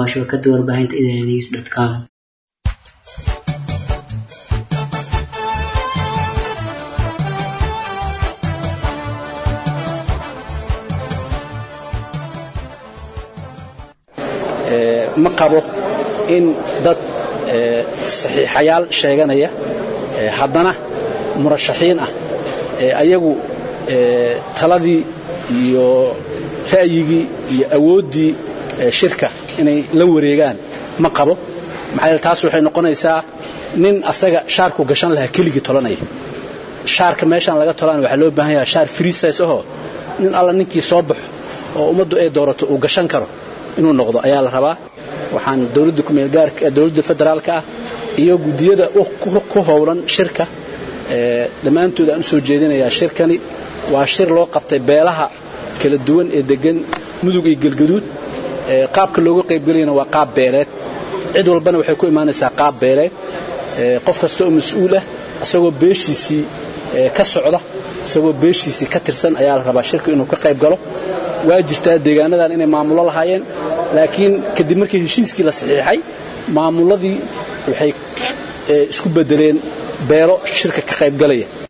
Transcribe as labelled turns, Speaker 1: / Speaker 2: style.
Speaker 1: shabakada warbaahinta idnews com
Speaker 2: ma qabo in dad saxiixayaal sheeganaya haddana murashaxiin ah ayagu taladii iyo ra'yigii iyo awooddii shirka inay la wareegaan ma qabo maxaa yeele taas waxay noqonaysaa nin asaga shaarku gashan lahaa keligii tolanaya shaarka meeshaan laga tolaan waxaa loo baahan yaha shaar friisays ahoo nin alla ninkii soo baxo oo ummaddu ay doorato uu gashan karo inuu noqdo ayaa la rabaa waxaan dowladda kumeelgaarka dowladda federaalka ah iyo guddiyada ku howlan shirka dhammaantood aan u soo jeedinayaa shirkani waa shir loo qabtay beelaha kala duwan ee degan mudug iyo gelgaduud qaabka looga qaybgelayana waa qaab beeleed cid walbana waxay ku imaanaysaa qaab beeleed qof kasta oo mas-uul ah isagoo beeshiisii ka socda isagoo beeshiisii ka tirsan ayaa la rabaa shirka inuu ka qayb galo waa jirtaa deegaanadan inay maamulo lahaayeen laakiin kadib markii heshiiskii la saxiixay maamuladii waxay isku bedeleen beelo shirka ka qaybgalaya